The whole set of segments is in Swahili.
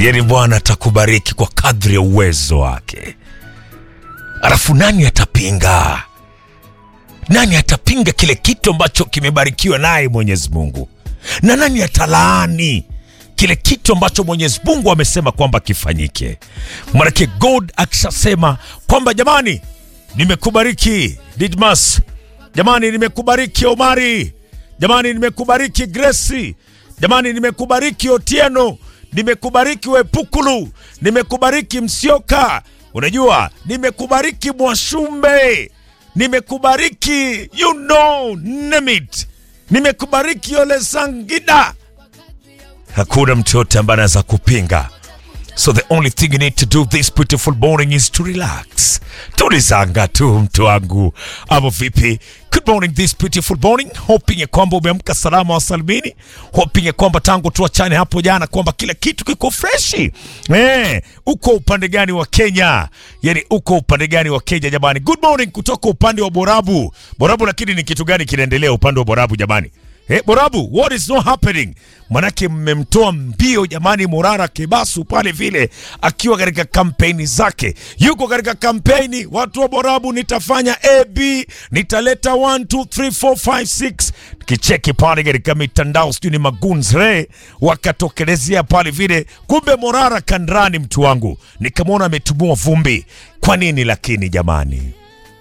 yani Bwana atakubariki kwa kadri ya uwezo wake. Alafu nani atapinga? Nani atapinga kile kitu ambacho kimebarikiwa naye Mwenyezi Mungu? Na nani atalaani kile kitu ambacho Mwenyezi Mungu amesema kwamba kifanyike? Manake God akishasema kwamba jamani, nimekubariki Didmas, jamani, nimekubariki Omari, jamani, nimekubariki Grace, jamani, nimekubariki Otieno, nimekubariki Wepukulu, nimekubariki Msioka, unajua, nimekubariki Mwashumbe, nimekubariki you know, name it, nimekubariki Ole Sangida. Hakuna mtu yote ambaye anaweza kupinga. So the only thing you need to do this beautiful morning is to relax. Tulizanga tu mtu wangu, ama vipi? Good morning this beautiful morning, hoping ya kwamba umeamka salama wa salimini, hoping ya kwamba tangu tuachane hapo jana kwamba kila kitu kiko freshi. Eh, uko upande gani wa Kenya? Yani uko upande gani wa Kenya jamani? Good morning kutoka upande wa Borabu. Borabu, lakini ni kitu gani kinaendelea upande wa Borabu jamani? Eh, Borabu, what is not happening? Manake mmemtoa mbio jamani, Morara Kebasu pale vile akiwa katika kampeni zake, yuko katika kampeni. Watu wa Borabu, nitafanya AB, nitaleta 1 2 3 4 5 6 kicheki pale katika mitandao, sijui ni maguns re wakatokelezea pale vile, kumbe Morara kandrani, mtu wangu, nikamwona ametumua vumbi. Kwa nini lakini jamani,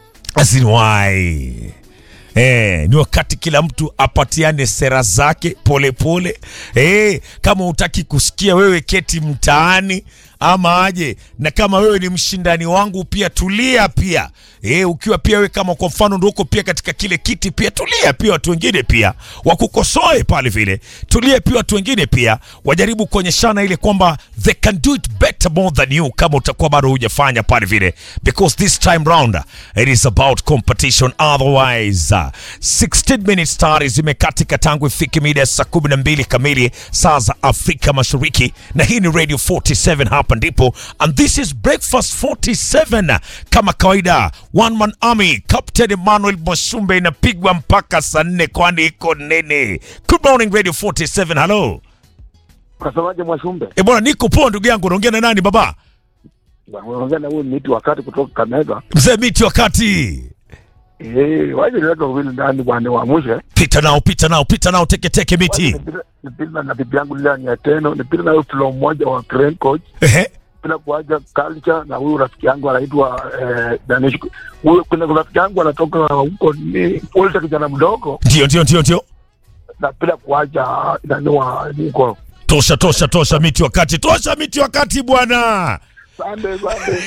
asinwai Eh, ni wakati kila mtu apatiane sera zake polepole pole. Eh, kama utaki kusikia wewe keti mtaani ama aje, na kama wewe ni mshindani wangu pia tulia pia. Eh, ukiwa pia wewe kama kwa mfano ndio uko pia katika kile kiti pia tulia pia, watu wengine pia wakukosoe pale vile, tulia pia, watu wengine pia wajaribu kuonyeshana ile kwamba they can do it better more than you, kama utakuwa bado hujafanya pale vile, because this time round it is about competition otherwise uh, 16 minutes tayari zimekatika tangu ifike mida ya saa 12 kamili saa za Afrika Mashariki, na hii ni Radio 47 hapa ndipo, and this is Breakfast 47 kama kawaida, one man army, Captain Emmanuel Mwashumbe inapigwa mpaka saa nne, kwani iko nene. Good morning Radio 47, hello. Unasemaje Mwashumbe? E bwana, niko poa ndugu yangu, unaongea na nani baba? Bwana, Unaongea na huyu miti wakati kutoka Kamega. Mzee miti wakati Eh, waje leta wawili ndani bwana waamushe. pita nao, pita nao, pita nao, teke teke miti. Nipita- Nipita na bibi yangu Lilian ya teno, nipita na huyo flow mmoja wa Crane Coach, Ehe, bila kuacha culture na huyu rafiki yangu anaitwa eh, Danish. Huyo kuna rafiki yangu anatoka huko ni Ulta kijana mdogo ndio ndio ndio ndio, na bila kuacha nani wa huko. tosha tosha tosha, miti wakati, tosha miti wakati bwana. Sande sande.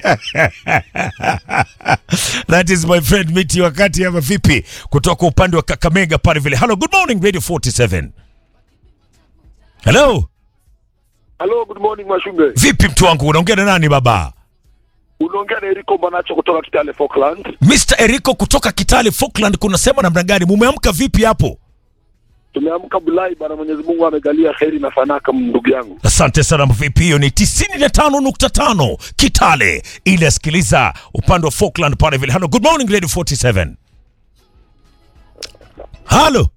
That is my friend Miti wakati ama vipi, kutoka upande wa Kakamega pale vile. Hello, good morning Radio 47. Hello, Hello, good morning Mwashumbe. vipi mtu wangu, unaongea na nani baba? Unaongea na Eriko Mbanacho kutoka Kitale Falkland. Mr. Eriko kutoka Kitale Falkland, kunasema namna gani? Mumeamka vipi hapo? Tumeamka Bulai bana, Mwenyezi Mungu amegalia heri na fanaka ndugu yangu. Asante sana vipi, hiyo ni 95.5 Kitale, ile asikiliza upande wa Falkland pale vile. Hello, good morning Radio 47. Hello.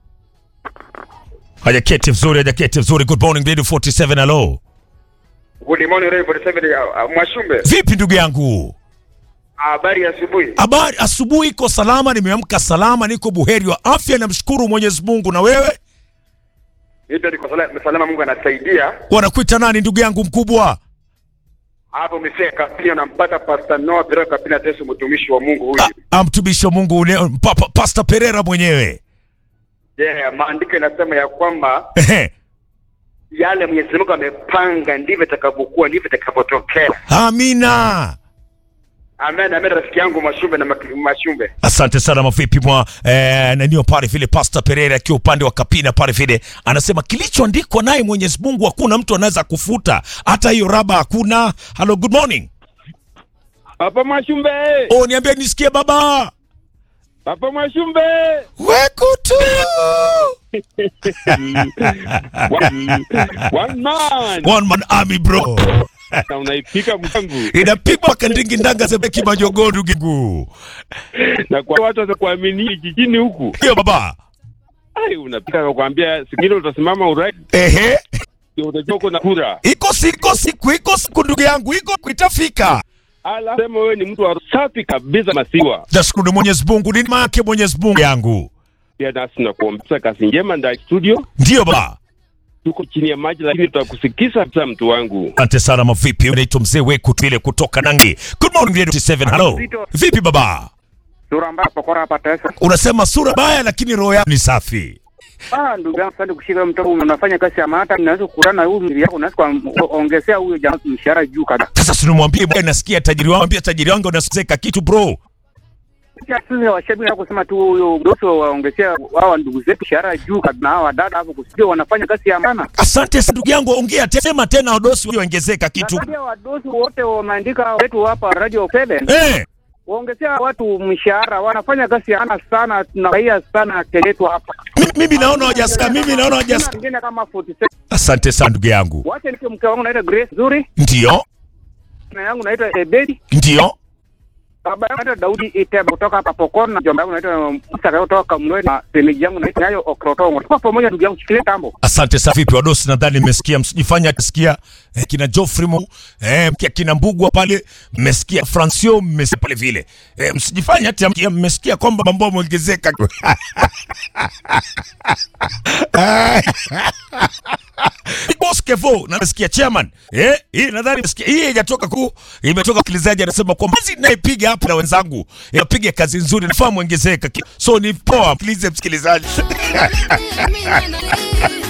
Hajaketi vizuri, hajaketi vizuri. Good morning Radio 47. Hello. Good morning Radio 47 uh, uh, Mwashumbe. Vipi ndugu yangu? Habari ya asubuhi. Habari, asubuhi iko salama, nimeamka salama, niko buheri wa afya, namshukuru Mwenyezi Mungu. Na wewe Mimi niko salama, salama Mungu anasaidia. wanakuita nani ndugu yangu mkubwa? Hapo umefika pia unampata Pastor Noah Pereira Kapina Teso mtumishi wa Mungu huyu. Ah, ah, mtumishi wa Mungu ule- pa, pa, Pastor Pereira mwenyewe. Yeah, maandiko yanasema ya kwamba Ehe. yale Mwenyezi Mungu amepanga ndivyo itakavyokuwa, ndivyo itakavyotokea. Amina. Amen, amen rafiki yangu Mwashumbe na Mak- Mwashumbe. Asante sana mavipi mwa eh, nanio pale vile Pastor Pereira akiwa upande wa Kapina pale vile anasema kilichoandikwa naye Mwenyezi Mungu hakuna mtu anaweza kufuta, hata hiyo raba hakuna. Hello, good morning. Papa Mwashumbe, Oh, niambie nisikie baba. Papa Mwashumbe, Wekutu. one, one man One man army bro. na unaipika mwangu Inapigwa kandingi ndanga sebeki majogo ndugu. na kwa watu watakuamini jijini huku, Hiyo baba. ai unapika kwa kuambia sikilo utasimama urais Ehe. ndio utajua uko na kura. iko siku siku iko siku ndugu yangu iko itafika Ala, sema wewe ni mtu wa safi kabisa masiwa. nashukuru mwenyezi mungu ni make mwenyezi mungu yangu Pia nasi tunakuombea kazi njema ndani ya studio. ndiyo baba Tuko chini ya maji, lakini tutakusikiza kabisa, mtu wangu. asante sana mavipi naitwa mzee weku ile kutoka nangi good morning Radio 7 hello Zito. vipi baba Sura mbaya pokora hapa tesa. unasema sura baya lakini roho yako ni safi Ah, ndugu yangu sasa kushika mtoto unafanya kazi ya maana unaweza kukutana na huyu mili yako unaweza kuongezea huyo jamaa mshahara juu kabisa. sasa sinimwambie bwana nasikia tajiri wangu ambia tajiri wangu unaseka kitu bro Sisi washabiki na kusema tu huyo doso waongezea hawa ndugu zetu mshahara juu kabisa na hawa dada hapo kusikia wanafanya kazi ya maana. asante sana ndugu yangu ongea te- sema tena odosi uliongezeka kitu Nakwambia wadosi wote wameandika wetu hapa Radio Seven eh waongezea watu mshahara, wanafanya kazi ya maana sana, tunafurahia sana keletwa hapa. mi- mimi naona hawajasikia mimi naona hawajasikia Wengine kama 47 asante sana ndugu yangu wache nike mke wangu naitwa Grace Zuri ndio na yangu naitwa Ebedi ndio baba yangu naitwa Daudi Iteba kutoka hapa Pokon na jomba yangu naitwa Musa kutoka Kamwe na semeji yangu naitwa Nyayo Okrotongo. Tuko pamoja ndugu yangu, shikilie tambo. asante sana vipi wadosi nadhani mmesikia msijifanya sikia eh, kina Geoffrey Mo eh, kia- kina Mbugwa pale mmesikia Francio mmesikia pale vile eh, msijifanya hata mkia- mmesikia kwamba mambo yameongezeka Boss Kevo na nasikia chairman eh, hii nadhani nasikia hii haijatoka ku imetoka msikilizaji anasema kwamba kazi naipiga hapa na wenzangu inapiga kazi nzuri nafaa muongezeka so ni poa please msikilizaji